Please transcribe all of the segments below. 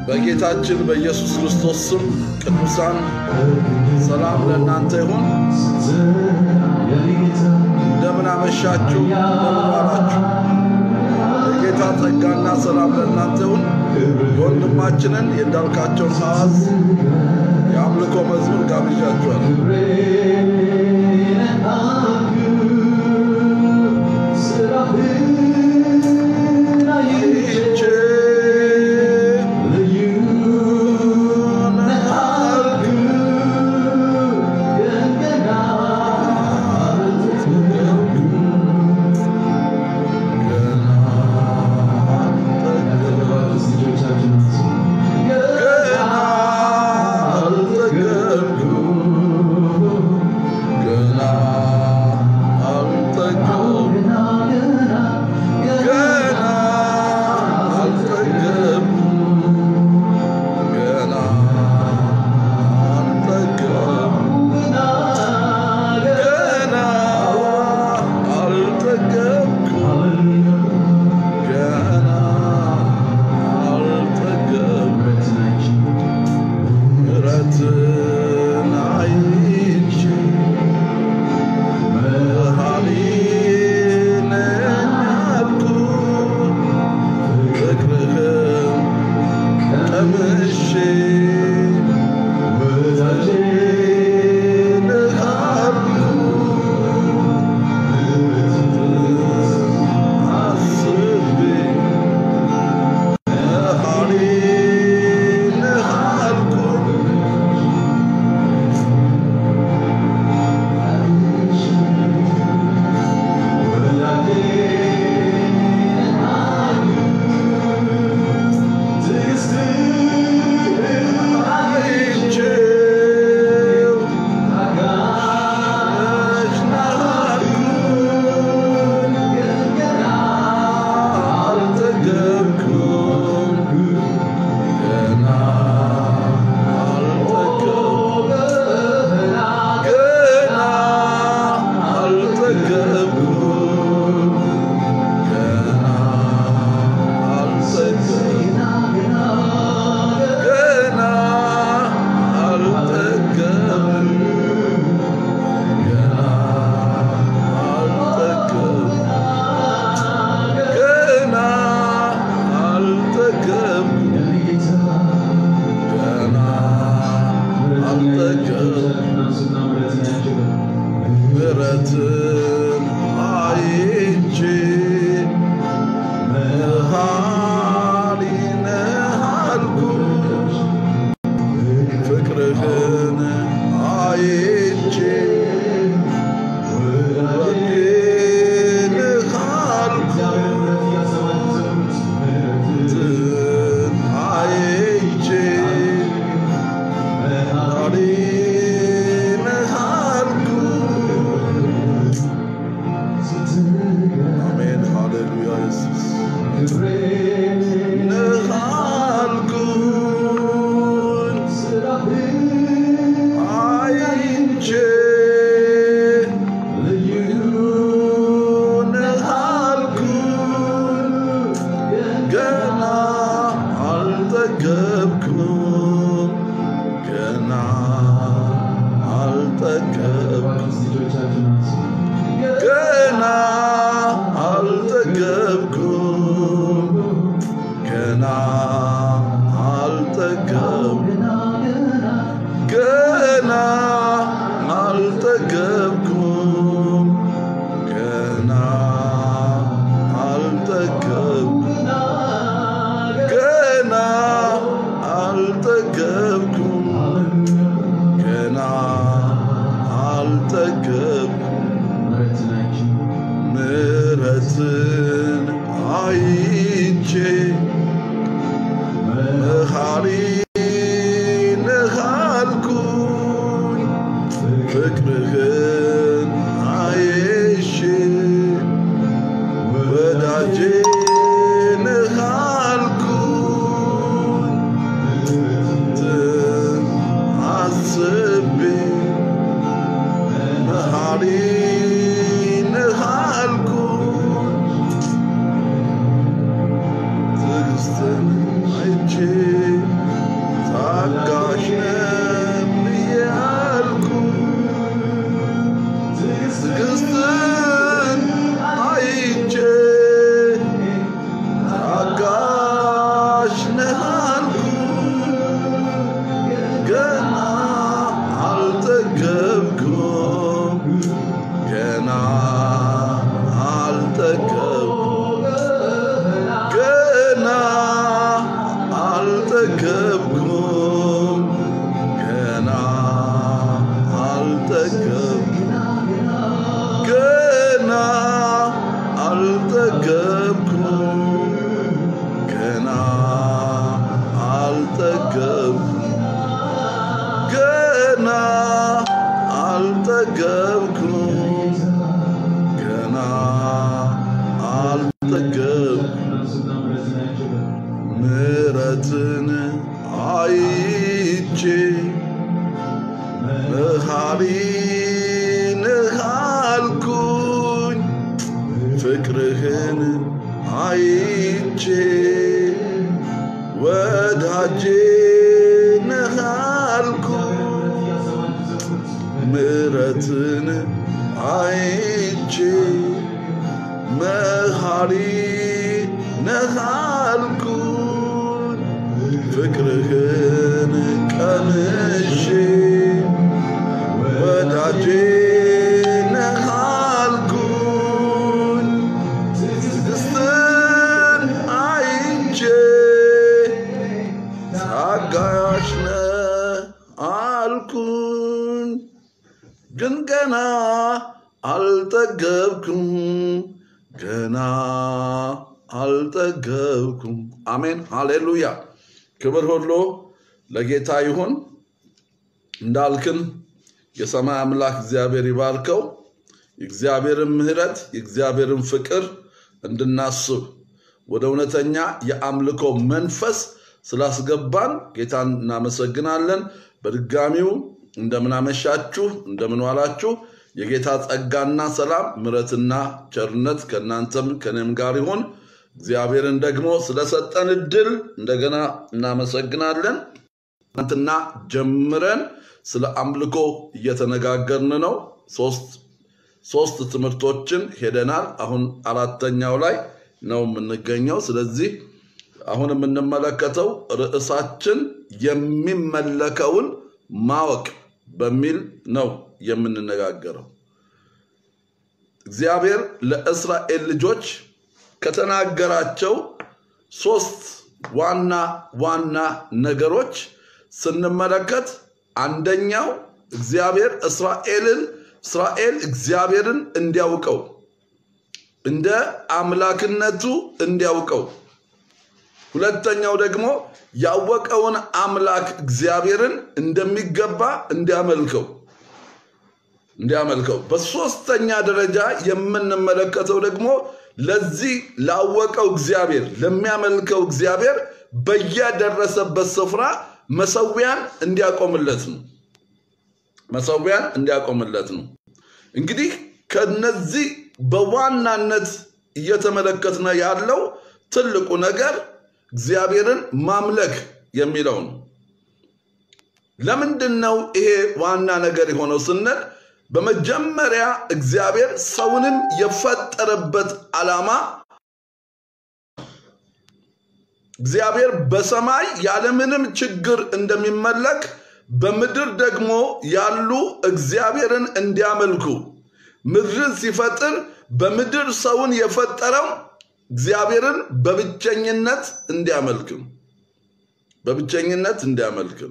በጌታችን በኢየሱስ ክርስቶስ ስም ቅዱሳን ሰላም ለእናንተ ይሁን። እንደምን አመሻችሁ፣ እንደምን ዋላችሁ። የጌታ ጸጋና ሰላም ለእናንተ ይሁን። የወንድማችንን የእንዳልካቸውን ሐዋዝ የአምልኮ መዝሙር ጋብዣችኋል። ይህች ገና አልጠገብኩም ገና አልጠገብኩም ገና አልጠገብኩም ገና አልጠገብኩም ገና አልጠገብኩም ምሕረትን አይቼ መሐሪነኝ አልኩት ፍቅርህን ቀምሼ አስቤ መሐሪ ነህ አልኩት አይቼው ነሽ ነህ አልኩት አልጠገብኩም ገና አልጠገብኩም ገና አልጠገብኩም ገና አልጠገብኩም ገና አልጠገብኩም ገና አልጠገብኩም ገና አልጠገብኩም ገና አልጠገብኩም ምሕረትን አይቼ መሐሪ ነህ አልኩት ፍቅርህን አይቼ ወጌ ነህ አልኩት ምሕረትን አይቼ መሐሪ ነህ አልኩት አሜን ሃሌሉያ ኢየሱስ ነህ አልኩት አይቼ ልዩ ነህ አልኩት ገና አልጠገብኩም ገና አልጠገብኩም ገና አልጠገብኩም ገና አልጠገብኩም ገና አልጠገብኩም ገና አልጠገብኩም ገና አልጠገብኩም ገና አልጠገብኩም ምሕረትን አይቼ መሐሪ ነህ አልኩኝ ፍቅርህን አይሼ ወዳጄ ነህ አልኩኝ ትን አስቤ መሐሪ ነህ አልኩኝ ትዕግስትን አይቼ ገና አልጠገብኩም ገና አልጠገብኩም ገና አልጠገብኩም ምሕረትን አይቼ መሐሪ ነህ አልኩኝ ፍቅርህን አይቼ ወዳጄ ነህ አልኩኝ ምሕረትን አይቼ መሐሪ ነህ አልኩኝ ፍቅርህን ቀምሼ ወዳጄ ነህ አልኩኝ ትዕግስትን አይቼ ታጋሽ ነህ አልኩኝ ግን ገና አልጠገብኩም ገና አልጠገብኩም አሜን ሃሌሉያ ክብር ሁሉ ለጌታ ይሁን እንዳልክን የሰማይ አምላክ እግዚአብሔር ይባርከው የእግዚአብሔርን ምህረት የእግዚአብሔርን ፍቅር እንድናስብ ወደ እውነተኛ የአምልኮ መንፈስ ስላስገባን ጌታን እናመሰግናለን በድጋሚው እንደምናመሻችሁ እንደምን ዋላችሁ የጌታ ጸጋና ሰላም ምረትና ቸርነት ከእናንተም ከኔም ጋር ይሁን እግዚአብሔርን ደግሞ ስለሰጠን እድል እንደገና እናመሰግናለን ትናንትና ጀምረን ስለ አምልኮ እየተነጋገርን ነው ሶስት ሶስት ትምህርቶችን ሄደናል አሁን አራተኛው ላይ ነው የምንገኘው ስለዚህ አሁን የምንመለከተው ርዕሳችን የሚመለከውን ማወቅ በሚል ነው የምንነጋገረው እግዚአብሔር ለእስራኤል ልጆች ከተናገራቸው ሶስት ዋና ዋና ነገሮች ስንመለከት አንደኛው እግዚአብሔር እስራኤልን እስራኤል እግዚአብሔርን እንዲያውቀው እንደ አምላክነቱ እንዲያውቀው ሁለተኛው ደግሞ ያወቀውን አምላክ እግዚአብሔርን እንደሚገባ እንዲያመልከው እንዲያመልከው በሶስተኛ ደረጃ የምንመለከተው ደግሞ ለዚህ ላወቀው እግዚአብሔር ለሚያመልከው እግዚአብሔር በየደረሰበት ስፍራ መሰዊያን እንዲያቆምለት ነው መሰዊያን እንዲያቆምለት ነው እንግዲህ ከነዚህ በዋናነት እየተመለከትነ ያለው ትልቁ ነገር እግዚአብሔርን ማምለክ የሚለው ነው ለምንድን ነው ይሄ ዋና ነገር የሆነው ስንል በመጀመሪያ እግዚአብሔር ሰውንም የፈጠረበት ዓላማ እግዚአብሔር በሰማይ ያለምንም ችግር እንደሚመለክ በምድር ደግሞ ያሉ እግዚአብሔርን እንዲያመልኩ ምድርን ሲፈጥር በምድር ሰውን የፈጠረው እግዚአብሔርን በብቸኝነት እንዲያመልክም በብቸኝነት እንዲያመልክም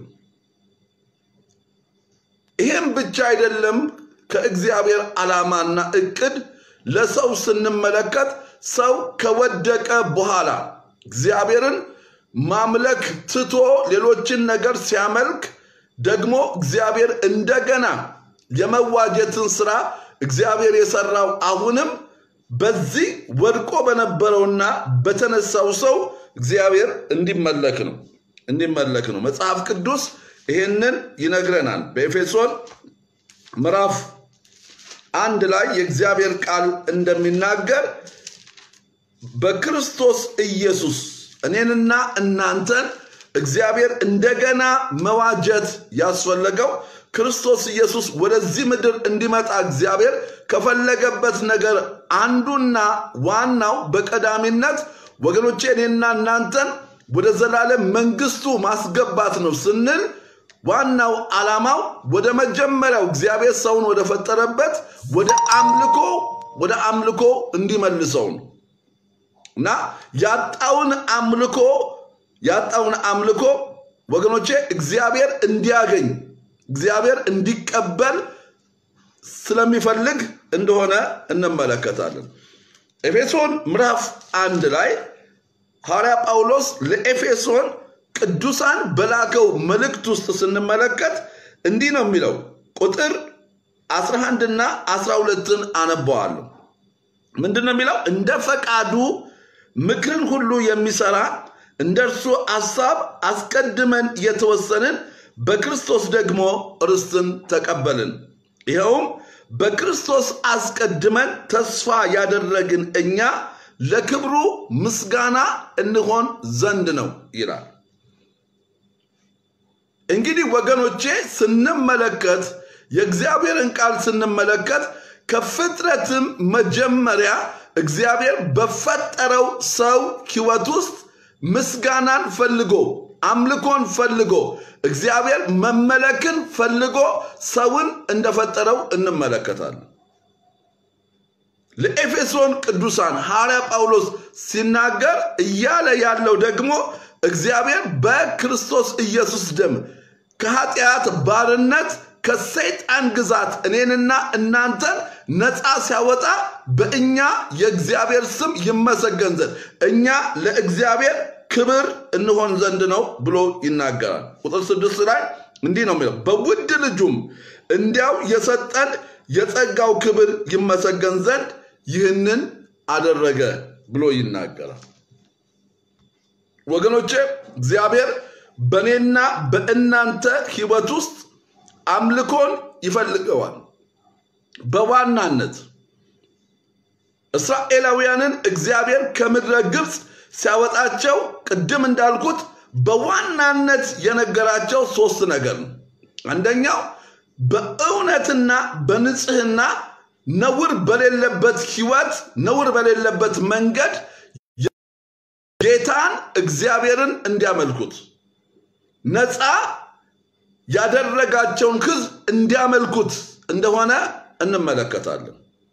ይህም ብቻ አይደለም ከእግዚአብሔር ዓላማና እቅድ ለሰው ስንመለከት ሰው ከወደቀ በኋላ እግዚአብሔርን ማምለክ ትቶ ሌሎችን ነገር ሲያመልክ ደግሞ እግዚአብሔር እንደገና የመዋጀትን ስራ እግዚአብሔር የሰራው አሁንም በዚህ ወድቆ በነበረውና በተነሳው ሰው እግዚአብሔር እንዲመለክ ነው እንዲመለክ ነው መጽሐፍ ቅዱስ ይህንን ይነግረናል በኤፌሶን ምዕራፍ አንድ ላይ የእግዚአብሔር ቃል እንደሚናገር በክርስቶስ ኢየሱስ እኔንና እናንተን እግዚአብሔር እንደገና መዋጀት ያስፈለገው ክርስቶስ ኢየሱስ ወደዚህ ምድር እንዲመጣ እግዚአብሔር ከፈለገበት ነገር አንዱና ዋናው በቀዳሚነት ወገኖቼ እኔና እናንተን ወደ ዘላለም መንግስቱ ማስገባት ነው ስንል ዋናው ዓላማው ወደ መጀመሪያው እግዚአብሔር ሰውን ወደ ፈጠረበት ወደ አምልኮ ወደ አምልኮ እንዲመልሰው ነው እና ያጣውን አምልኮ ያጣውን አምልኮ ወገኖቼ እግዚአብሔር እንዲያገኝ እግዚአብሔር እንዲቀበል ስለሚፈልግ እንደሆነ እንመለከታለን ኤፌሶን ምዕራፍ አንድ ላይ ሐዋርያ ጳውሎስ ለኤፌሶን ቅዱሳን በላከው መልእክት ውስጥ ስንመለከት እንዲህ ነው የሚለው ቁጥር 11 እና 12ን አነበዋለሁ። ምንድን ነው የሚለው? እንደ ፈቃዱ ምክርን ሁሉ የሚሰራ እንደ እርሱ ሐሳብ አስቀድመን የተወሰንን በክርስቶስ ደግሞ ርስትን ተቀበልን። ይኸውም በክርስቶስ አስቀድመን ተስፋ ያደረግን እኛ ለክብሩ ምስጋና እንሆን ዘንድ ነው ይላል። እንግዲህ ወገኖቼ ስንመለከት የእግዚአብሔርን ቃል ስንመለከት ከፍጥረትም መጀመሪያ እግዚአብሔር በፈጠረው ሰው ሕይወት ውስጥ ምስጋናን ፈልጎ አምልኮን ፈልጎ እግዚአብሔር መመለክን ፈልጎ ሰውን እንደፈጠረው እንመለከታለን። ለኤፌሶን ቅዱሳን ሐዋርያ ጳውሎስ ሲናገር እያለ ያለው ደግሞ እግዚአብሔር በክርስቶስ ኢየሱስ ደም ከኃጢአት ባርነት ከሰይጣን ግዛት እኔንና እናንተን ነፃ ሲያወጣ በእኛ የእግዚአብሔር ስም ይመሰገን ዘንድ እኛ ለእግዚአብሔር ክብር እንሆን ዘንድ ነው ብሎ ይናገራል። ቁጥር ስድስት ላይ እንዲህ ነው የሚለው በውድ ልጁም እንዲያው የሰጠን የጸጋው ክብር ይመሰገን ዘንድ ይህንን አደረገ ብሎ ይናገራል። ወገኖቼ እግዚአብሔር በእኔና በእናንተ ሕይወት ውስጥ አምልኮን ይፈልገዋል። በዋናነት እስራኤላውያንን እግዚአብሔር ከምድረ ግብፅ ሲያወጣቸው ቅድም እንዳልኩት በዋናነት የነገራቸው ሶስት ነገር ነው። አንደኛው በእውነትና በንጽህና ነውር በሌለበት ህይወት ነውር በሌለበት መንገድ ጌታን እግዚአብሔርን እንዲያመልኩት ነፃ ያደረጋቸውን ህዝብ እንዲያመልኩት እንደሆነ እንመለከታለን።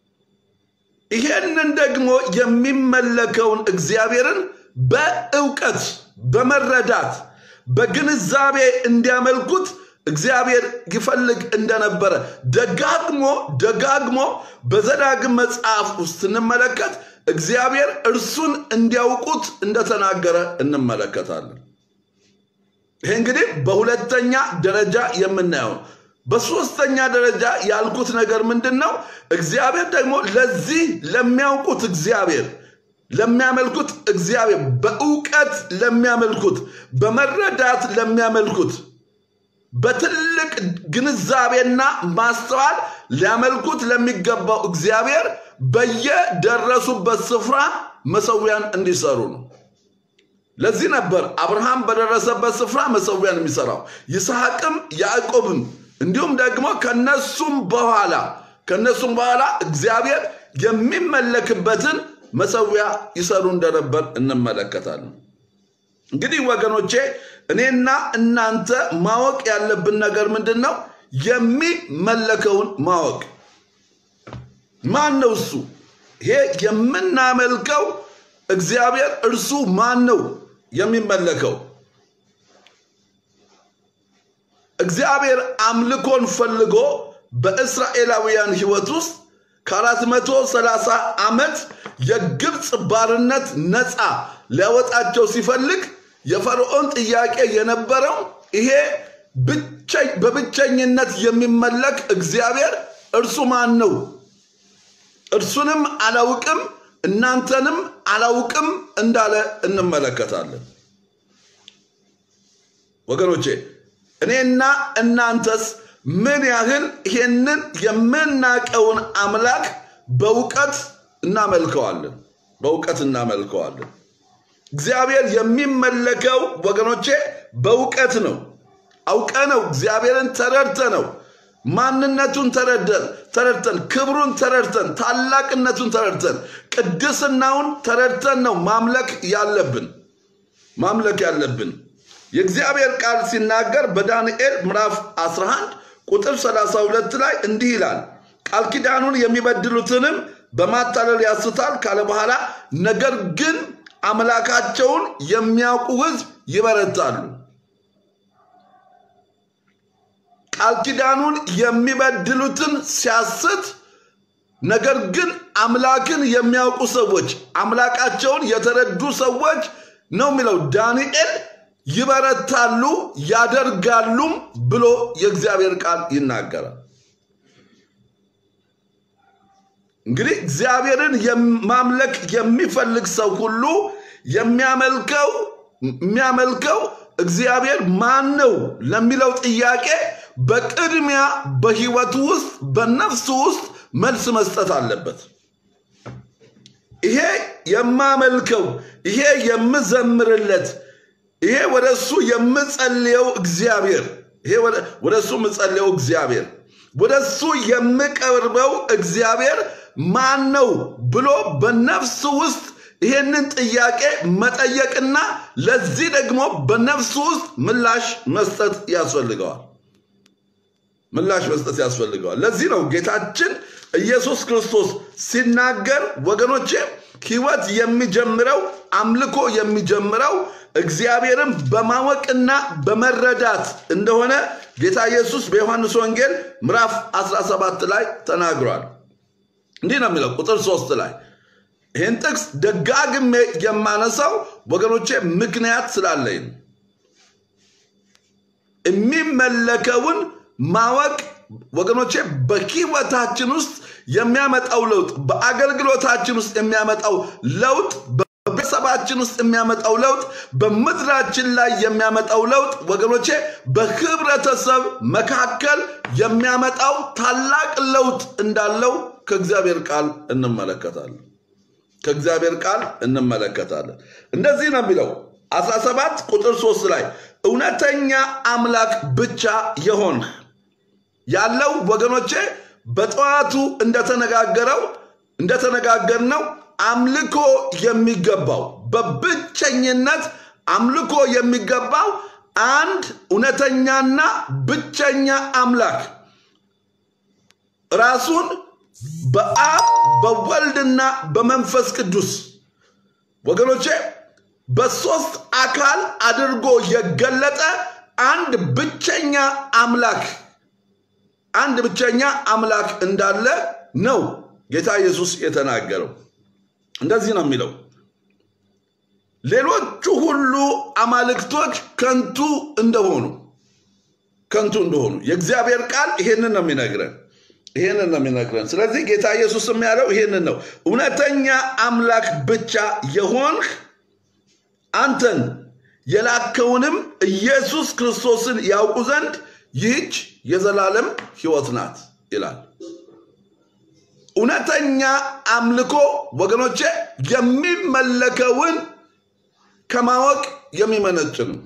ይሄንን ደግሞ የሚመለከውን እግዚአብሔርን በእውቀት በመረዳት በግንዛቤ እንዲያመልኩት እግዚአብሔር ይፈልግ እንደነበረ ደጋግሞ ደጋግሞ በዘዳግም መጽሐፍ ውስጥ ስንመለከት እግዚአብሔር እርሱን እንዲያውቁት እንደተናገረ እንመለከታለን። ይሄ እንግዲህ በሁለተኛ ደረጃ የምናየው ነው። በሶስተኛ ደረጃ ያልኩት ነገር ምንድን ነው? እግዚአብሔር ደግሞ ለዚህ ለሚያውቁት እግዚአብሔር ለሚያመልኩት እግዚአብሔር በእውቀት ለሚያመልኩት በመረዳት ለሚያመልኩት በትልቅ ግንዛቤና ማስተዋል ሊያመልኩት ለሚገባው እግዚአብሔር በየደረሱበት ስፍራ መሰዊያን እንዲሰሩ ነው። ለዚህ ነበር አብርሃም በደረሰበት ስፍራ መሰዊያን የሚሰራው፣ ይስሐቅም ያዕቆብም እንዲሁም ደግሞ ከነሱም በኋላ ከነሱም በኋላ እግዚአብሔር የሚመለክበትን መሰዊያ ይሰሩ እንደነበር እንመለከታለን። እንግዲህ ወገኖቼ እኔና እናንተ ማወቅ ያለብን ነገር ምንድን ነው? የሚመለከውን ማወቅ። ማን ነው እሱ? ይሄ የምናመልከው እግዚአብሔር እርሱ ማን ነው የሚመለከው? እግዚአብሔር አምልኮን ፈልጎ በእስራኤላውያን ሕይወት ውስጥ ከአራት መቶ ሰላሳ ዓመት የግብፅ ባርነት ነፃ ሊያወጣቸው ሲፈልግ የፈርዖን ጥያቄ የነበረው ይሄ በብቸኝነት የሚመለክ እግዚአብሔር እርሱ ማን ነው? እርሱንም አላውቅም እናንተንም አላውቅም እንዳለ እንመለከታለን። ወገኖቼ እኔና እናንተስ ምን ያህል ይሄንን የምናቀውን አምላክ በእውቀት እናመልከዋለን? በእውቀት እናመልከዋለን። እግዚአብሔር የሚመለከው ወገኖቼ በእውቀት ነው። አውቀ ነው እግዚአብሔርን ተረድተ ነው ማንነቱን ተረድተን ተረድተን ክብሩን ተረድተን ታላቅነቱን ተረድተን ቅድስናውን ተረድተን ነው ማምለክ ያለብን ማምለክ ያለብን። የእግዚአብሔር ቃል ሲናገር በዳንኤል ምዕራፍ 11 ቁጥር 32 ላይ እንዲህ ይላል፣ ቃል ኪዳኑን የሚበድሉትንም በማታለል ያስታል ካለ በኋላ ነገር ግን አምላካቸውን የሚያውቁ ሕዝብ ይበረታሉ። ቃል ኪዳኑን የሚበድሉትን ሲያስት፣ ነገር ግን አምላክን የሚያውቁ ሰዎች አምላካቸውን የተረዱ ሰዎች ነው የሚለው ዳንኤል ይበረታሉ ያደርጋሉም ብሎ የእግዚአብሔር ቃል ይናገራል። እንግዲህ እግዚአብሔርን ማምለክ የሚፈልግ ሰው ሁሉ የሚያመልከው የሚያመልከው እግዚአብሔር ማን ነው ለሚለው ጥያቄ በቅድሚያ በህይወቱ ውስጥ በነፍሱ ውስጥ መልስ መስጠት አለበት። ይሄ የማመልከው ይሄ የምዘምርለት ይሄ ወደ እሱ የምጸልየው እግዚአብሔር ይሄ ወደ እሱ የምጸልየው እግዚአብሔር ወደ እሱ የምቀርበው እግዚአብሔር ማን ነው ብሎ በነፍሱ ውስጥ ይሄንን ጥያቄ መጠየቅና ለዚህ ደግሞ በነፍሱ ውስጥ ምላሽ መስጠት ያስፈልገዋል። ምላሽ መስጠት ያስፈልገዋል። ለዚህ ነው ጌታችን ኢየሱስ ክርስቶስ ሲናገር ወገኖቼ ህይወት የሚጀምረው አምልኮ የሚጀምረው እግዚአብሔርን በማወቅና በመረዳት እንደሆነ ጌታ ኢየሱስ በዮሐንስ ወንጌል ምዕራፍ 17 ላይ ተናግሯል። እንዲህ ነው የሚለው ቁጥር ሶስት ላይ ይህን ጥቅስ ደጋግሜ የማነሳው ወገኖቼ ምክንያት ስላለኝ ነው። የሚመለከውን ማወቅ ወገኖቼ በህይወታችን ውስጥ የሚያመጣው ለውጥ፣ በአገልግሎታችን ውስጥ የሚያመጣው ለውጥ፣ በቤተሰባችን ውስጥ የሚያመጣው ለውጥ፣ በምድራችን ላይ የሚያመጣው ለውጥ ወገኖቼ በህብረተሰብ መካከል የሚያመጣው ታላቅ ለውጥ እንዳለው ከእግዚአብሔር ቃል እንመለከታለን። ከእግዚአብሔር ቃል እንመለከታለን። እንደዚህ ነው የሚለው 17 ቁጥር 3 ላይ እውነተኛ አምላክ ብቻ የሆንህ ያለው ወገኖቼ በጠዋቱ እንደተነጋገረው እንደተነጋገርነው አምልኮ የሚገባው በብቸኝነት አምልኮ የሚገባው አንድ እውነተኛና ብቸኛ አምላክ ራሱን በአብ በወልድና በመንፈስ ቅዱስ ወገኖቼ በሶስት አካል አድርጎ የገለጠ አንድ ብቸኛ አምላክ አንድ ብቸኛ አምላክ እንዳለ ነው ጌታ ኢየሱስ የተናገረው። እንደዚህ ነው የሚለው ሌሎቹ ሁሉ አማልክቶች ከንቱ እንደሆኑ ከንቱ እንደሆኑ የእግዚአብሔር ቃል ይሄንን ነው የሚነግረን ይሄንን ነው የሚነግረን። ስለዚህ ጌታ ኢየሱስም ያለው ይሄንን ነው። እውነተኛ አምላክ ብቻ የሆንህ አንተን የላከውንም ኢየሱስ ክርስቶስን ያውቁ ዘንድ ይህች የዘላለም ሕይወት ናት ይላል። እውነተኛ አምልኮ ወገኖቼ የሚመለከውን ከማወቅ የሚመነጭ ነው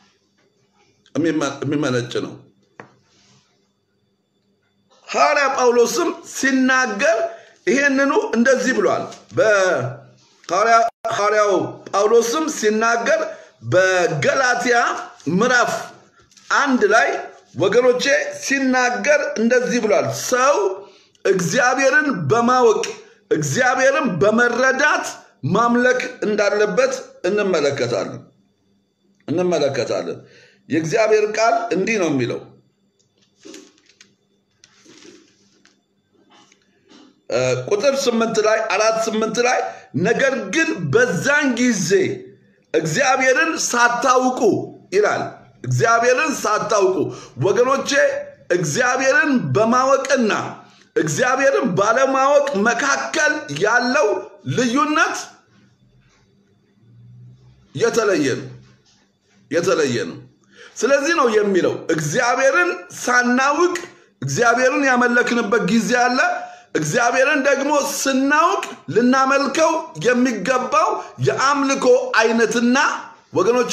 የሚመነጭ ነው። ሐዋርያ ጳውሎስም ሲናገር ይሄንኑ እንደዚህ ብሏል። ሐዋርያው ጳውሎስም ሲናገር በገላትያ ምዕራፍ አንድ ላይ ወገኖቼ ሲናገር እንደዚህ ብሏል። ሰው እግዚአብሔርን በማወቅ እግዚአብሔርን በመረዳት ማምለክ እንዳለበት እንመለከታለን እንመለከታለን። የእግዚአብሔር ቃል እንዲህ ነው የሚለው ቁጥር ስምንት ላይ አራት ስምንት ላይ ነገር ግን በዛን ጊዜ እግዚአብሔርን ሳታውቁ ይላል። እግዚአብሔርን ሳታውቁ ወገኖቼ፣ እግዚአብሔርን በማወቅና እግዚአብሔርን ባለማወቅ መካከል ያለው ልዩነት የተለየ ነው የተለየ ነው። ስለዚህ ነው የሚለው እግዚአብሔርን ሳናውቅ እግዚአብሔርን ያመለክንበት ጊዜ አለ። እግዚአብሔርን ደግሞ ስናውቅ ልናመልከው የሚገባው የአምልኮ አይነትና ወገኖቼ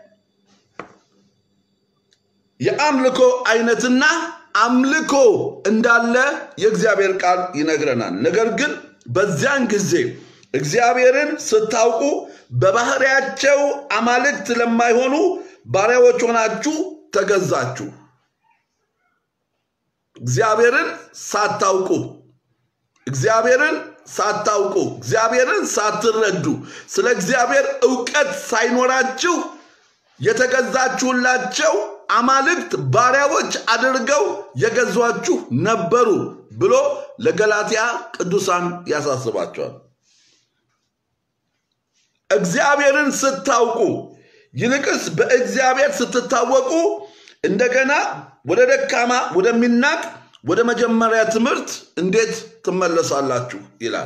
የአምልኮ አይነትና አምልኮ እንዳለ የእግዚአብሔር ቃል ይነግረናል። ነገር ግን በዚያን ጊዜ እግዚአብሔርን ስታውቁ በባህሪያቸው አማልክት ለማይሆኑ ባሪያዎች ሆናችሁ ተገዛችሁ። እግዚአብሔርን ሳታውቁ እግዚአብሔርን ሳታውቁ እግዚአብሔርን ሳትረዱ ስለ እግዚአብሔር እውቀት ሳይኖራችሁ የተገዛችሁላቸው አማልክት ባሪያዎች አድርገው የገዟችሁ ነበሩ ብሎ ለገላትያ ቅዱሳን ያሳስባቸዋል። እግዚአብሔርን ስታውቁ ይልቅስ በእግዚአብሔር ስትታወቁ እንደገና ወደ ደካማ ወደሚናቅ ወደ መጀመሪያ ትምህርት እንዴት ትመለሳላችሁ ይላል።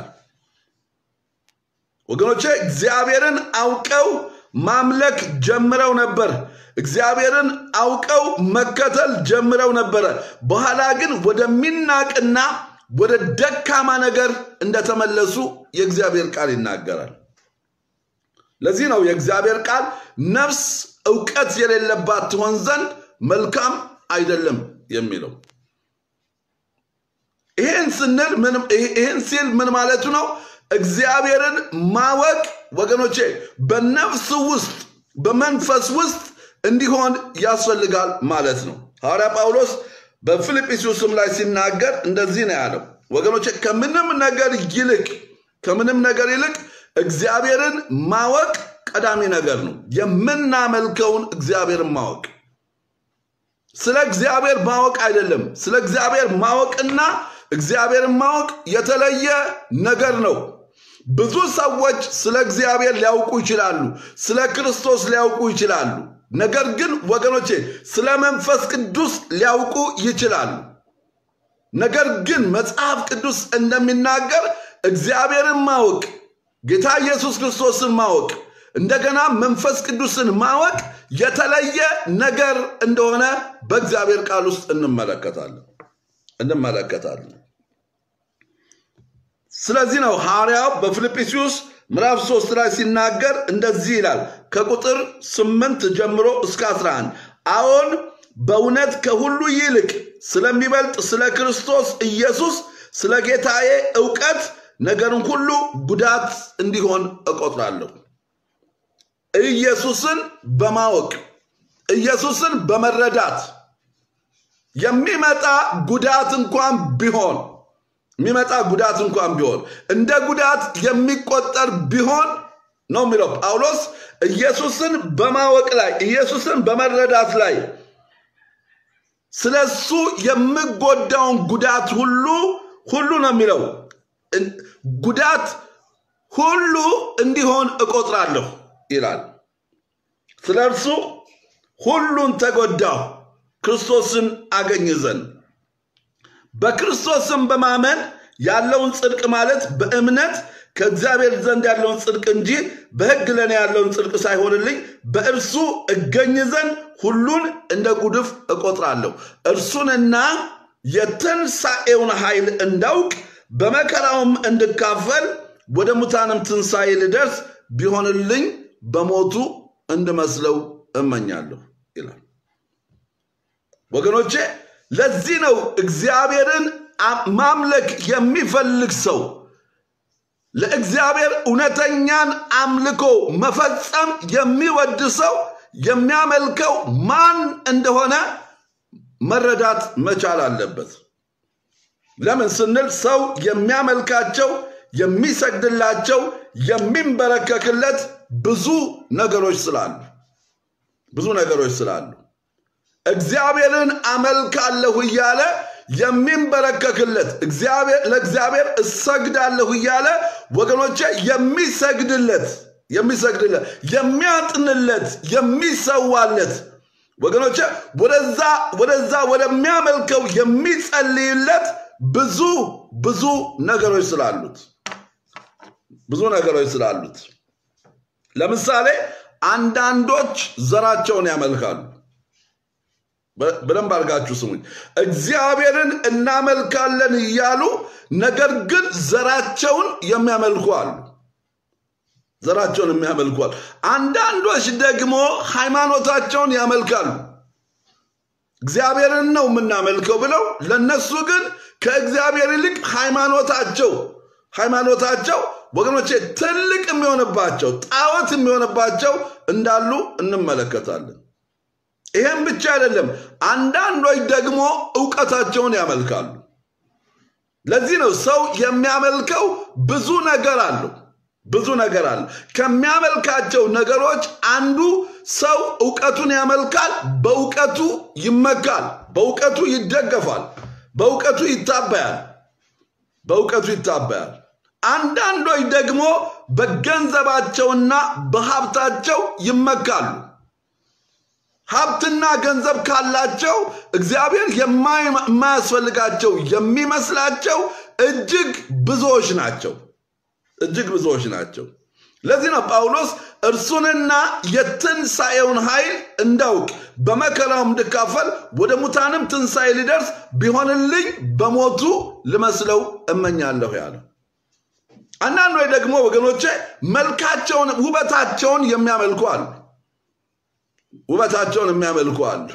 ወገኖቼ እግዚአብሔርን አውቀው ማምለክ ጀምረው ነበር። እግዚአብሔርን አውቀው መከተል ጀምረው ነበረ። በኋላ ግን ወደሚናቅና ወደ ደካማ ነገር እንደተመለሱ የእግዚአብሔር ቃል ይናገራል። ለዚህ ነው የእግዚአብሔር ቃል ነፍስ እውቀት የሌለባት ትሆን ዘንድ መልካም አይደለም የሚለው። ይህን ስንል ይህን ሲል ምን ማለቱ ነው? እግዚአብሔርን ማወቅ ወገኖቼ በነፍስ ውስጥ በመንፈስ ውስጥ እንዲሆን ያስፈልጋል ማለት ነው። ሐዋርያ ጳውሎስ በፊልጵስዩስም ላይ ሲናገር እንደዚህ ነው ያለው። ወገኖቼ ከምንም ነገር ይልቅ ከምንም ነገር ይልቅ እግዚአብሔርን ማወቅ ቀዳሚ ነገር ነው። የምናመልከውን እግዚአብሔርን ማወቅ ስለ እግዚአብሔር ማወቅ አይደለም። ስለ እግዚአብሔር ማወቅና እግዚአብሔርን ማወቅ የተለየ ነገር ነው። ብዙ ሰዎች ስለ እግዚአብሔር ሊያውቁ ይችላሉ፣ ስለ ክርስቶስ ሊያውቁ ይችላሉ። ነገር ግን ወገኖቼ ስለ መንፈስ ቅዱስ ሊያውቁ ይችላሉ። ነገር ግን መጽሐፍ ቅዱስ እንደሚናገር እግዚአብሔርን ማወቅ፣ ጌታ ኢየሱስ ክርስቶስን ማወቅ፣ እንደገና መንፈስ ቅዱስን ማወቅ የተለየ ነገር እንደሆነ በእግዚአብሔር ቃል ውስጥ እንመለከታለን እንመለከታለን። ስለዚህ ነው ሐዋርያው በፊልጵስዩስ ምዕራፍ ሶስት ላይ ሲናገር እንደዚህ ይላል ከቁጥር ስምንት ጀምሮ እስከ 11 አዎን በእውነት ከሁሉ ይልቅ ስለሚበልጥ ስለ ክርስቶስ ኢየሱስ ስለ ጌታዬ እውቀት ነገርን ሁሉ ጉዳት እንዲሆን እቆጥራለሁ። ኢየሱስን በማወቅ ኢየሱስን በመረዳት የሚመጣ ጉዳት እንኳን ቢሆን የሚመጣ ጉዳት እንኳን ቢሆን እንደ ጉዳት የሚቆጠር ቢሆን ነው የሚለው ጳውሎስ ኢየሱስን በማወቅ ላይ ኢየሱስን በመረዳት ላይ ስለሱ የምጎዳውን ጉዳት ሁሉ ሁሉ ነው የሚለው ጉዳት ሁሉ እንዲሆን እቆጥራለሁ ይላል። ስለ እርሱ ሁሉን ተጎዳሁ ክርስቶስን አገኝ ዘንድ በክርስቶስም በማመን ያለውን ጽድቅ ማለት በእምነት ከእግዚአብሔር ዘንድ ያለውን ጽድቅ እንጂ በሕግ ለእኔ ያለውን ጽድቅ ሳይሆንልኝ በእርሱ እገኝ ዘንድ ሁሉን እንደ ጉድፍ እቆጥራለሁ። እርሱንና የትንሣኤውን ኃይል እንዳውቅ በመከራውም እንድካፈል ወደ ሙታንም ትንሣኤ ልደርስ ቢሆንልኝ በሞቱ እንድመስለው እመኛለሁ ይላል። ወገኖቼ ለዚህ ነው እግዚአብሔርን ማምለክ የሚፈልግ ሰው ለእግዚአብሔር እውነተኛን አምልኮ መፈጸም የሚወድ ሰው የሚያመልከው ማን እንደሆነ መረዳት መቻል አለበት። ለምን ስንል ሰው የሚያመልካቸው የሚሰግድላቸው የሚንበረከክለት ብዙ ነገሮች ስላሉ ብዙ ነገሮች ስላሉ እግዚአብሔርን አመልካለሁ እያለ የሚንበረከክለት ለእግዚአብሔር እሰግዳለሁ እያለ ወገኖቼ የሚሰግድለት የሚሰግድለት የሚያጥንለት የሚሰዋለት ወገኖቼ ወደዛ ወደዛ ወደሚያመልከው የሚጸልይለት ብዙ ብዙ ነገሮች ስላሉት ብዙ ነገሮች ስላሉት ለምሳሌ አንዳንዶች ዘራቸውን ያመልካሉ። በደንብ አድርጋችሁ ስሙኝ። እግዚአብሔርን እናመልካለን እያሉ ነገር ግን ዘራቸውን የሚያመልኩ አሉ። ዘራቸውን የሚያመልኩ አሉ። አንዳንዶች ደግሞ ሃይማኖታቸውን ያመልካሉ። እግዚአብሔርን ነው የምናመልከው ብለው ለነሱ ግን ከእግዚአብሔር ይልቅ ሃይማኖታቸው ሃይማኖታቸው ወገኖቼ ትልቅ የሚሆንባቸው ጣዖት የሚሆንባቸው እንዳሉ እንመለከታለን። ይህም ብቻ አይደለም፣ አንዳንዶች ደግሞ እውቀታቸውን ያመልካሉ። ለዚህ ነው ሰው የሚያመልከው ብዙ ነገር አለው። ብዙ ነገር አለ። ከሚያመልካቸው ነገሮች አንዱ ሰው እውቀቱን ያመልካል፣ በእውቀቱ ይመካል፣ በእውቀቱ ይደገፋል፣ በእውቀቱ ይታበያል፣ በእውቀቱ ይታበያል። አንዳንዶች ደግሞ በገንዘባቸውና በሀብታቸው ይመካሉ። ሀብትና ገንዘብ ካላቸው እግዚአብሔር የማያስፈልጋቸው የሚመስላቸው እጅግ ብዙዎች ናቸው። እጅግ ብዙዎች ናቸው። ለዚህ ነው ጳውሎስ እርሱንና የትንሣኤውን ኃይል እንዳውቅ በመከራውም እንድካፈል ወደ ሙታንም ትንሣኤ ሊደርስ ቢሆንልኝ በሞቱ ልመስለው እመኛለሁ ያለው። አንዳንዶች ደግሞ ወገኖቼ መልካቸውን፣ ውበታቸውን የሚያመልኩ አሉ። ውበታቸውን የሚያመልኩ አሉ።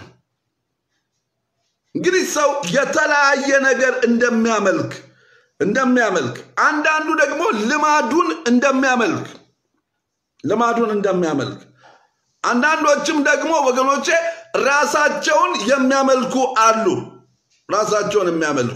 እንግዲህ ሰው የተለያየ ነገር እንደሚያመልክ እንደሚያመልክ አንዳንዱ ደግሞ ልማዱን እንደሚያመልክ ልማዱን እንደሚያመልክ አንዳንዶችም ደግሞ ወገኖቼ ራሳቸውን የሚያመልኩ አሉ። ራሳቸውን የሚያመልኩ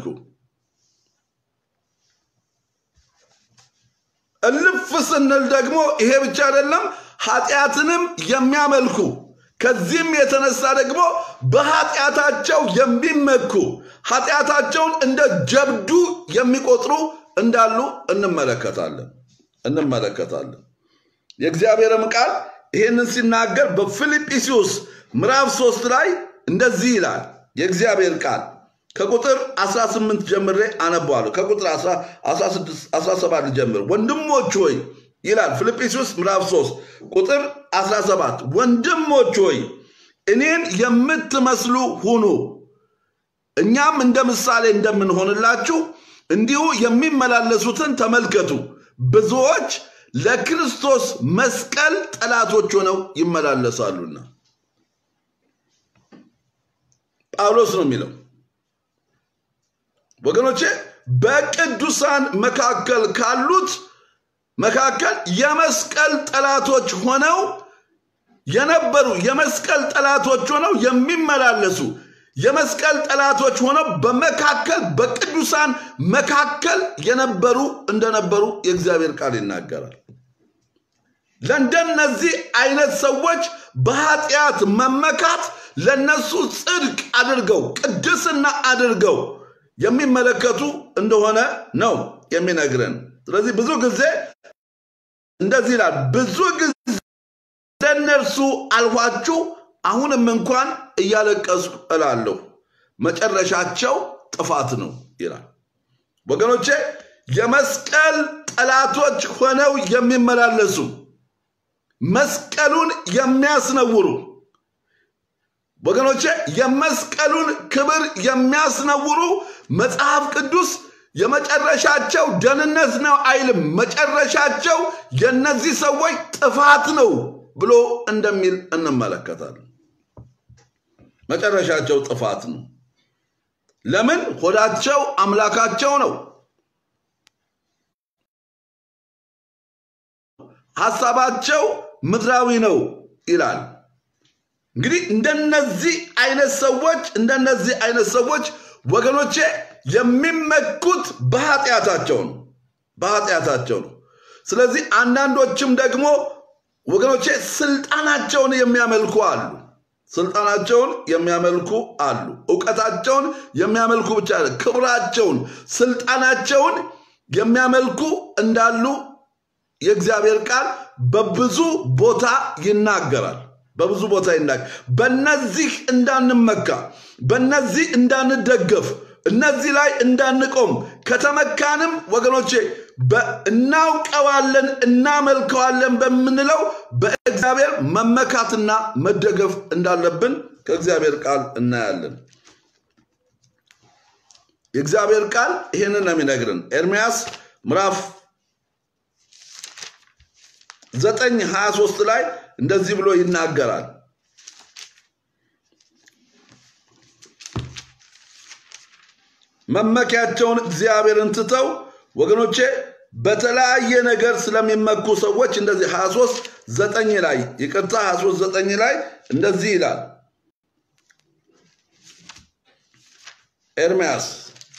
እልፍ ስንል ደግሞ ይሄ ብቻ አይደለም፣ ኃጢአትንም የሚያመልኩ ከዚህም የተነሳ ደግሞ በኃጢአታቸው የሚመኩ ኃጢአታቸውን እንደ ጀብዱ የሚቆጥሩ እንዳሉ እንመለከታለን እንመለከታለን። የእግዚአብሔርም ቃል ይህንን ሲናገር በፊልጵስዩስ ምዕራፍ ሶስት ላይ እንደዚህ ይላል። የእግዚአብሔር ቃል ከቁጥር 18 ጀምሬ አነበዋለሁ። ከቁጥር 17 ጀምር ወንድሞች ሆይ ይላል ፊልጵስዩስ ምዕራፍ 3 ቁጥር 17 ወንድሞች ሆይ እኔን የምትመስሉ ሁኑ፣ እኛም እንደ ምሳሌ እንደምንሆንላችሁ እንዲሁ የሚመላለሱትን ተመልከቱ። ብዙዎች ለክርስቶስ መስቀል ጠላቶች ሆነው ይመላለሳሉና። ጳውሎስ ነው የሚለው ወገኖቼ በቅዱሳን መካከል ካሉት መካከል የመስቀል ጠላቶች ሆነው የነበሩ የመስቀል ጠላቶች ሆነው የሚመላለሱ የመስቀል ጠላቶች ሆነው በመካከል በቅዱሳን መካከል የነበሩ እንደነበሩ የእግዚአብሔር ቃል ይናገራል። ለእንደነዚህ አይነት ሰዎች በኃጢአት መመካት ለነሱ ጽድቅ አድርገው ቅድስና አድርገው የሚመለከቱ እንደሆነ ነው የሚነግረን። ስለዚህ ብዙ ጊዜ እንደዚህ ይላል፣ ብዙ ጊዜ እንደነርሱ አልኋችሁ፣ አሁንም እንኳን እያለቀስኩ እላለሁ፣ መጨረሻቸው ጥፋት ነው ይላል። ወገኖቼ የመስቀል ጠላቶች ሆነው የሚመላለሱ መስቀሉን የሚያስነውሩ ወገኖቼ የመስቀሉን ክብር የሚያስነውሩ መጽሐፍ ቅዱስ የመጨረሻቸው ደህንነት ነው አይልም። መጨረሻቸው የነዚህ ሰዎች ጥፋት ነው ብሎ እንደሚል እንመለከታለን። መጨረሻቸው ጥፋት ነው። ለምን? ሆዳቸው አምላካቸው ነው። ሐሳባቸው ምድራዊ ነው ይላል። እንግዲህ እንደነዚህ አይነት ሰዎች እንደነዚህ አይነት ሰዎች ወገኖቼ የሚመኩት በኃጢአታቸው ነው በኃጢአታቸው ነው። ስለዚህ አንዳንዶችም ደግሞ ወገኖቼ ስልጣናቸውን የሚያመልኩ አሉ። ስልጣናቸውን የሚያመልኩ አሉ። እውቀታቸውን የሚያመልኩ ብቻ ክብራቸውን፣ ስልጣናቸውን የሚያመልኩ እንዳሉ የእግዚአብሔር ቃል በብዙ ቦታ ይናገራል። በብዙ ቦታ ይናገር። በነዚህ እንዳንመካ፣ በነዚህ እንዳንደገፍ፣ እነዚህ ላይ እንዳንቆም ከተመካንም ወገኖቼ እናውቀዋለን እናመልከዋለን በምንለው በእግዚአብሔር መመካትና መደገፍ እንዳለብን ከእግዚአብሔር ቃል እናያለን። የእግዚአብሔር ቃል ይህንን ነው የሚነግርን። ኤርምያስ ምዕራፍ ዘጠኝ ሀያ ሶስት ላይ እንደዚህ ብሎ ይናገራል። መመኪያቸውን እግዚአብሔርን ትተው ወገኖቼ በተለያየ ነገር ስለሚመኩ ሰዎች እንደዚህ 23 ዘጠኝ ላይ ይቅርታ 23 ዘጠኝ ላይ እንደዚህ ይላል ኤርምያስ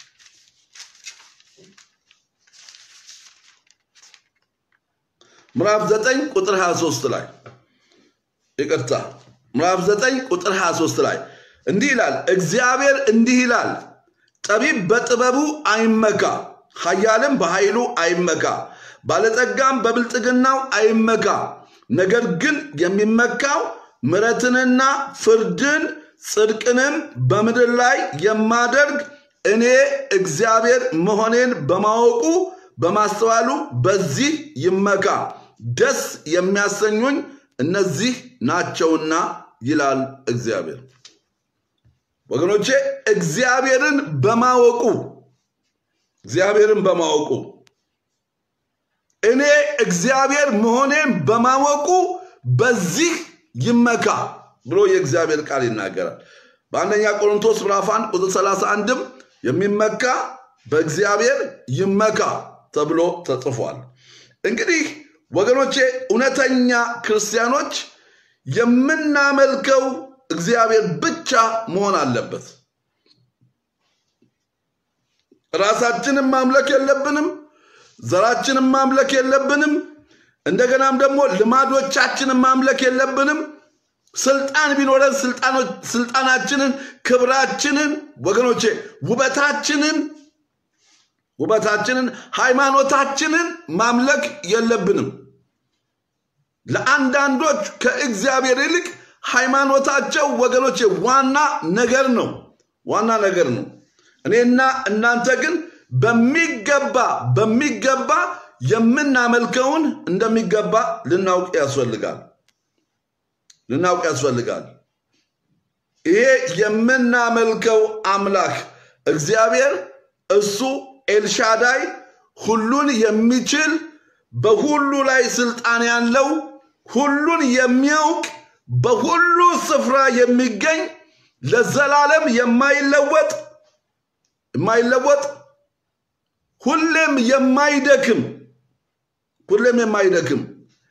ምዕራፍ 9 ቁጥር 23 ላይ ይቅርታ ምዕራፍ 9 ቁጥር 23 ላይ እንዲህ ይላል እግዚአብሔር እንዲህ ይላል ጠቢብ በጥበቡ አይመካ ኃያልም በኃይሉ አይመካ፣ ባለጠጋም በብልጥግናው አይመካ። ነገር ግን የሚመካው ምሕረትንና ፍርድን ጽድቅንም በምድር ላይ የማደርግ እኔ እግዚአብሔር መሆኔን በማወቁ በማስተዋሉ በዚህ ይመካ። ደስ የሚያሰኙኝ እነዚህ ናቸውና ይላል እግዚአብሔር። ወገኖቼ እግዚአብሔርን በማወቁ እግዚአብሔርን በማወቁ እኔ እግዚአብሔር መሆኔን በማወቁ በዚህ ይመካ ብሎ የእግዚአብሔር ቃል ይናገራል። በአንደኛ ቆሮንቶስ ምዕራፍ 1 ቁጥር 31ም የሚመካ በእግዚአብሔር ይመካ ተብሎ ተጽፏል። እንግዲህ ወገኖቼ እውነተኛ ክርስቲያኖች የምናመልከው እግዚአብሔር ብቻ መሆን አለበት። ራሳችንን ማምለክ የለብንም። ዘራችንን ማምለክ የለብንም። እንደገናም ደግሞ ልማዶቻችንን ማምለክ የለብንም። ስልጣን ቢኖረን ስልጣናችንን፣ ክብራችንን፣ ወገኖቼ ውበታችንን ውበታችንን፣ ሃይማኖታችንን ማምለክ የለብንም። ለአንዳንዶች ከእግዚአብሔር ይልቅ ሃይማኖታቸው ወገኖቼ ዋና ነገር ነው፣ ዋና ነገር ነው። እኔና እናንተ ግን በሚገባ በሚገባ የምናመልከውን እንደሚገባ ልናውቅ ያስፈልጋል ልናውቅ ያስፈልጋል። ይሄ የምናመልከው አምላክ እግዚአብሔር እሱ ኤልሻዳይ ሁሉን የሚችል በሁሉ ላይ ስልጣን ያለው ሁሉን የሚያውቅ በሁሉ ስፍራ የሚገኝ ለዘላለም የማይለወጥ የማይለወጥ ሁሌም የማይደክም ሁሌም የማይደክም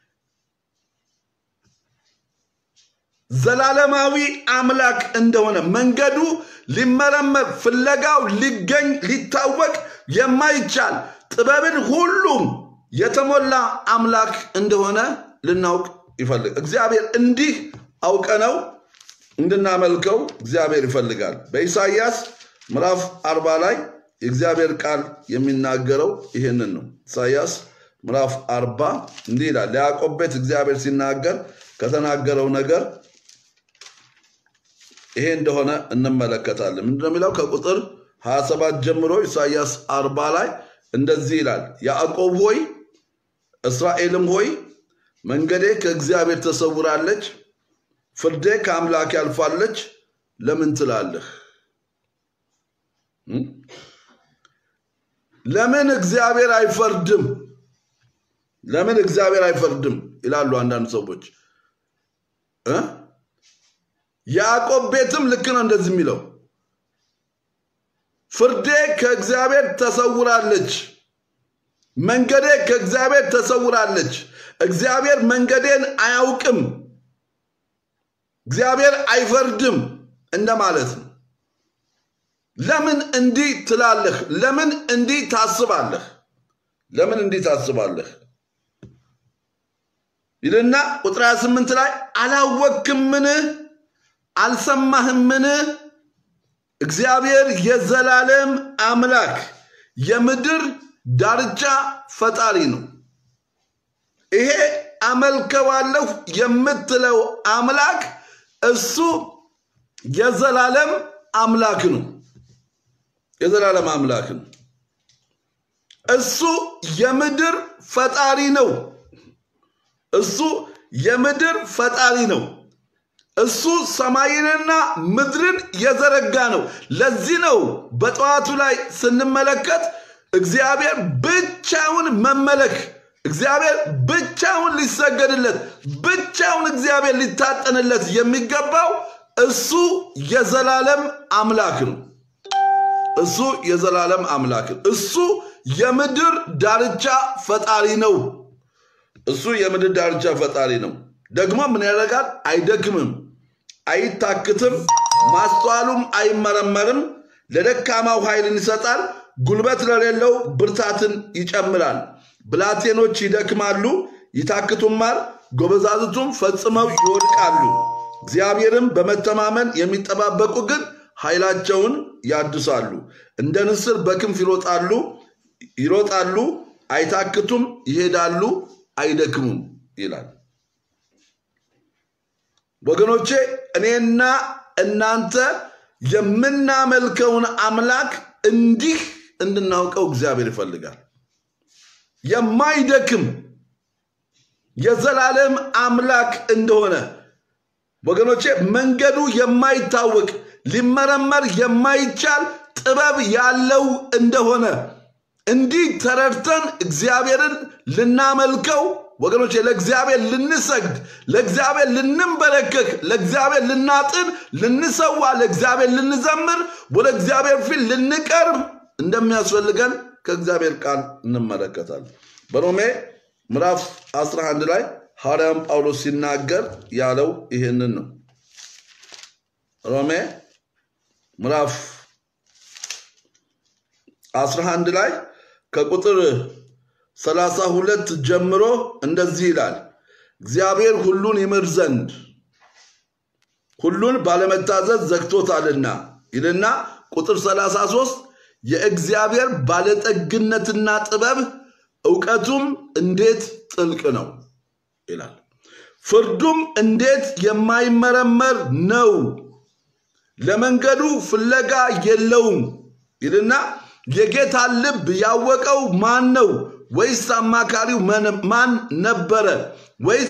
ዘላለማዊ አምላክ እንደሆነ መንገዱ ሊመረመር ፍለጋው ሊገኝ ሊታወቅ የማይቻል ጥበብን ሁሉም የተሞላ አምላክ እንደሆነ ልናውቅ ይፈልግ እግዚአብሔር እንዲህ አውቀነው እንድናመልከው እግዚአብሔር ይፈልጋል። በኢሳይያስ ምዕራፍ አርባ ላይ የእግዚአብሔር ቃል የሚናገረው ይህንን ነው። ኢሳይያስ ምዕራፍ አርባ እንዲህ ይላል። ለያዕቆብ ቤት እግዚአብሔር ሲናገር ከተናገረው ነገር ይሄ እንደሆነ እንመለከታለን። ምንድነው የሚለው? ከቁጥር 27 ጀምሮ ኢሳይያስ አርባ ላይ እንደዚህ ይላል። ያዕቆብ ሆይ እስራኤልም ሆይ መንገዴ ከእግዚአብሔር ተሰውራለች፣ ፍርዴ ከአምላክ ያልፋለች ለምን ትላለህ? ለምን እግዚአብሔር አይፈርድም? ለምን እግዚአብሔር አይፈርድም ይላሉ አንዳንድ ሰዎች እ ያዕቆብ ቤትም ልክ ነው እንደዚህ የሚለው ፍርዴ ከእግዚአብሔር ተሰውራለች፣ መንገዴ ከእግዚአብሔር ተሰውራለች። እግዚአብሔር መንገዴን አያውቅም፣ እግዚአብሔር አይፈርድም እንደማለት ነው። ለምን እንዲህ ትላለህ? ለምን እንዲህ ታስባለህ? ለምን እንዲህ ታስባለህ ይልና ቁጥር 28 ላይ አላወክምን? አልሰማህምን? እግዚአብሔር የዘላለም አምላክ የምድር ዳርቻ ፈጣሪ ነው። ይሄ አመልከዋለሁ የምትለው አምላክ እሱ የዘላለም አምላክ ነው። የዘላለም አምላክ ነው። እሱ የምድር ፈጣሪ ነው። እሱ የምድር ፈጣሪ ነው። እሱ ሰማይንና ምድርን የዘረጋ ነው። ለዚህ ነው በጠዋቱ ላይ ስንመለከት እግዚአብሔር ብቻውን መመለክ፣ እግዚአብሔር ብቻውን ሊሰገድለት፣ ብቻውን እግዚአብሔር ሊታጠንለት የሚገባው እሱ የዘላለም አምላክ ነው። እሱ የዘላለም አምላክ ነው። እሱ የምድር ዳርቻ ፈጣሪ ነው። እሱ የምድር ዳርቻ ፈጣሪ ነው። ደግሞ ምን ያደርጋል? አይደክምም፣ አይታክትም፣ ማስተዋሉም አይመረመርም። ለደካማው ኃይልን ይሰጣል፣ ጉልበት ለሌለው ብርታትን ይጨምራል። ብላቴኖች ይደክማሉ፣ ይታክቱማል፣ ጎበዛዝቱም ፈጽመው ይወድቃሉ። እግዚአብሔርም በመተማመን የሚጠባበቁ ግን ኃይላቸውን ያድሳሉ፣ እንደ ንስር በክንፍ ይሮጣሉ፣ ይሮጣሉ፣ አይታክቱም፣ ይሄዳሉ፣ አይደክሙም ይላል። ወገኖቼ እኔና እናንተ የምናመልከውን አምላክ እንዲህ እንድናውቀው እግዚአብሔር ይፈልጋል። የማይደክም የዘላለም አምላክ እንደሆነ ወገኖቼ መንገዱ የማይታወቅ ሊመረመር የማይቻል ጥበብ ያለው እንደሆነ እንዲህ ተረድተን እግዚአብሔርን ልናመልከው ወገኖቼ ለእግዚአብሔር ልንሰግድ፣ ለእግዚአብሔር ልንንበረከክ፣ ለእግዚአብሔር ልናጥን፣ ልንሰዋ፣ ለእግዚአብሔር ልንዘምር፣ ወደ እግዚአብሔር ፊት ልንቀርብ እንደሚያስፈልገን ከእግዚአብሔር ቃል እንመለከታለን። በሮሜ ምዕራፍ 11 ላይ ሐዋርያም ጳውሎስ ሲናገር ያለው ይህንን ነው። ሮሜ ምዕራፍ 11 ላይ ከቁጥር 32 ጀምሮ እንደዚህ ይላል። እግዚአብሔር ሁሉን ይምር ዘንድ ሁሉን ባለመታዘዝ ዘግቶታልና ይልና ቁጥር 33 የእግዚአብሔር ባለጠግነትና ጥበብ እውቀቱም እንዴት ጥልቅ ነው ይላል። ፍርዱም እንዴት የማይመረመር ነው፣ ለመንገዱ ፍለጋ የለውም ይልና የጌታን ልብ ያወቀው ማን ነው? ወይስ አማካሪው ማን ነበረ? ወይስ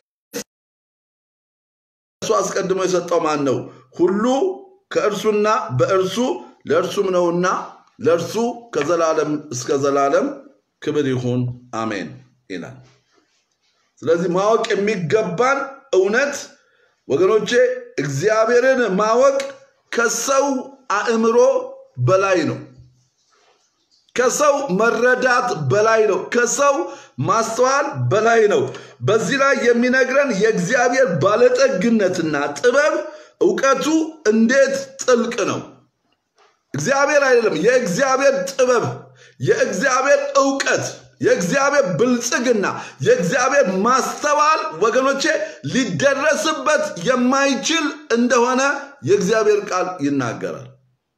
እሱ አስቀድሞ የሰጠው ማን ነው? ሁሉ ከእርሱና በእርሱ ለእርሱም ነውና ለእርሱ ከዘላለም እስከ ዘላለም ክብር ይሁን አሜን ይላል። ስለዚህ ማወቅ የሚገባን እውነት ወገኖቼ እግዚአብሔርን ማወቅ ከሰው አእምሮ በላይ ነው። ከሰው መረዳት በላይ ነው። ከሰው ማስተዋል በላይ ነው። በዚህ ላይ የሚነግረን የእግዚአብሔር ባለጠግነትና ጥበብ እውቀቱ እንዴት ጥልቅ ነው። እግዚአብሔር አይደለም፣ የእግዚአብሔር ጥበብ፣ የእግዚአብሔር እውቀት፣ የእግዚአብሔር ብልጽግና፣ የእግዚአብሔር ማስተዋል ወገኖቼ ሊደረስበት የማይችል እንደሆነ የእግዚአብሔር ቃል ይናገራል።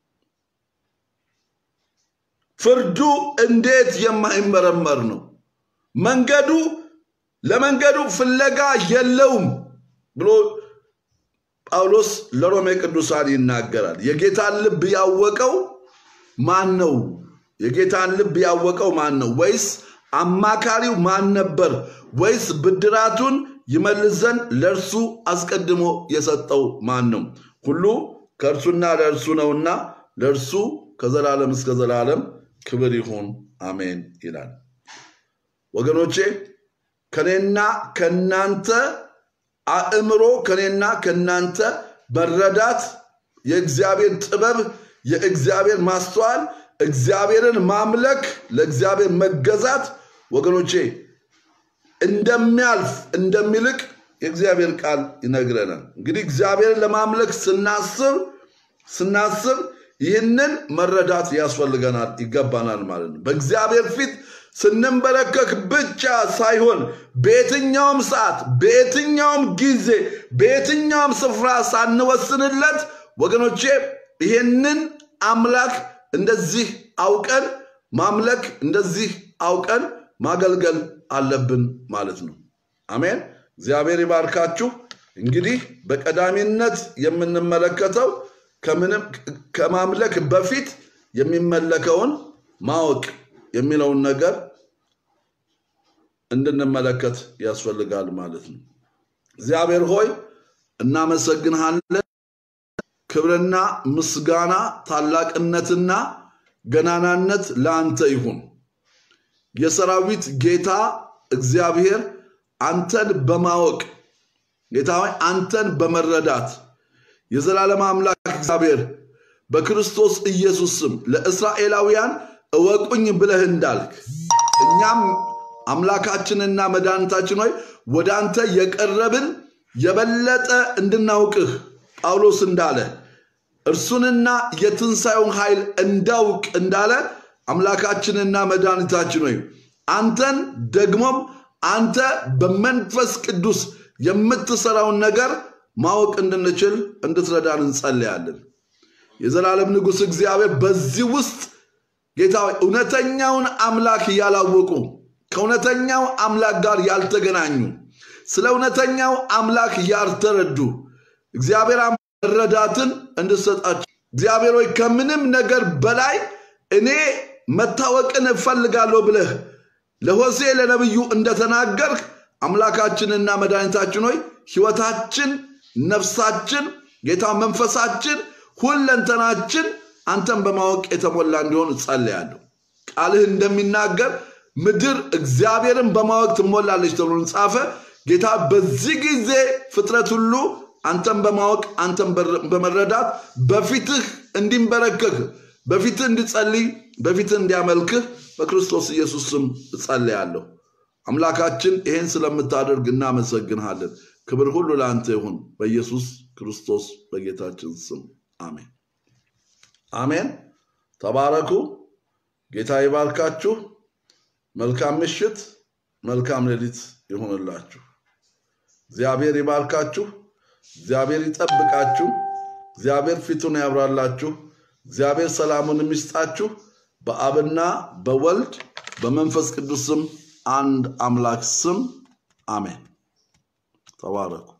ፍርዱ እንዴት የማይመረመር ነው። መንገዱ ለመንገዱ ፍለጋ የለውም ብሎ ጳውሎስ ለሮሜ ቅዱሳን ይናገራል። የጌታን ልብ ያወቀው ማን ነው? የጌታን ልብ ያወቀው ማን ነው? ወይስ አማካሪው ማን ነበር? ወይስ ብድራቱን ይመልስ ዘንድ ለእርሱ አስቀድሞ የሰጠው ማን ነው? ሁሉ ከእርሱና ለእርሱ ነውና ለእርሱ ከዘላለም እስከ ዘላለም ክብር ይሁን አሜን ይላል። ወገኖቼ ከኔና ከናንተ አእምሮ ከኔና ከናንተ መረዳት የእግዚአብሔር ጥበብ የእግዚአብሔር ማስተዋል እግዚአብሔርን ማምለክ ለእግዚአብሔር መገዛት ወገኖቼ እንደሚያልፍ እንደሚልቅ የእግዚአብሔር ቃል ይነግረናል። እንግዲህ እግዚአብሔርን ለማምለክ ስናስብ ስናስብ ይህንን መረዳት ያስፈልገናል ይገባናል ማለት ነው። በእግዚአብሔር ፊት ስንንበረከክ ብቻ ሳይሆን በየትኛውም ሰዓት፣ በየትኛውም ጊዜ፣ በየትኛውም ስፍራ ሳንወስንለት ወገኖቼ ይህንን አምላክ እንደዚህ አውቀን ማምለክ እንደዚህ አውቀን ማገልገል አለብን ማለት ነው። አሜን። እግዚአብሔር ይባርካችሁ። እንግዲህ በቀዳሚነት የምንመለከተው ከምንም ከማምለክ በፊት የሚመለከውን ማወቅ የሚለውን ነገር እንድንመለከት ያስፈልጋል ማለት ነው። እግዚአብሔር ሆይ እናመሰግንሃለን። ክብርና ምስጋና ታላቅነትና ገናናነት ለአንተ ይሁን። የሰራዊት ጌታ እግዚአብሔር አንተን በማወቅ ጌታ ሆይ አንተን በመረዳት የዘላለም አምላክ እግዚአብሔር በክርስቶስ ኢየሱስ ስም ለእስራኤላውያን እወቁኝ ብለህ እንዳልክ እኛም አምላካችንና መድኃኒታችን ሆይ ወደ አንተ የቀረብን የበለጠ እንድናውቅህ ጳውሎስ እንዳለ እርሱንና የትንሣኤውን ኃይል እንዳውቅ እንዳለ አምላካችንና መድኃኒታችን ሆይ አንተን ደግሞም አንተ በመንፈስ ቅዱስ የምትሰራውን ነገር ማወቅ እንድንችል እንድትረዳን እንጸልያለን። የዘላለም ንጉሥ እግዚአብሔር በዚህ ውስጥ ጌታ ሆይ እውነተኛውን አምላክ ያላወቁ ከእውነተኛው አምላክ ጋር ያልተገናኙ ስለ እውነተኛው አምላክ ያልተረዱ እግዚአብሔር መረዳትን እንድሰጣቸው እግዚአብሔር ሆይ ከምንም ነገር በላይ እኔ መታወቅን እፈልጋለሁ ብለህ ለሆሴ ለነቢዩ እንደተናገርህ አምላካችንና መድኃኒታችን ሆይ ሕይወታችን፣ ነፍሳችን፣ ጌታ መንፈሳችን፣ ሁለንተናችን አንተን በማወቅ የተሞላ እንዲሆን እጸልያለሁ። ቃልህ እንደሚናገር ምድር እግዚአብሔርን በማወቅ ትሞላለች ተብሎ ጻፈ። ጌታ በዚህ ጊዜ ፍጥረት ሁሉ አንተን በማወቅ አንተን በመረዳት በፊትህ እንዲንበረከክ በፊትህ እንዲጸልይ በፊትህ እንዲያመልክህ በክርስቶስ ኢየሱስ ስም እጸልያለሁ። አምላካችን ይህን ስለምታደርግ እናመሰግንሃለን። ክብር ሁሉ ለአንተ ይሁን፣ በኢየሱስ ክርስቶስ በጌታችን ስም አሜን። አሜን። ተባረኩ። ጌታ ይባርካችሁ። መልካም ምሽት፣ መልካም ሌሊት ይሁንላችሁ። እግዚአብሔር ይባርካችሁ። እግዚአብሔር ይጠብቃችሁ። እግዚአብሔር ፊቱን ያብራላችሁ። እግዚአብሔር ሰላሙን የሚስጣችሁ። በአብና በወልድ በመንፈስ ቅዱስ ስም አንድ አምላክ ስም አሜን። ተባረኩ።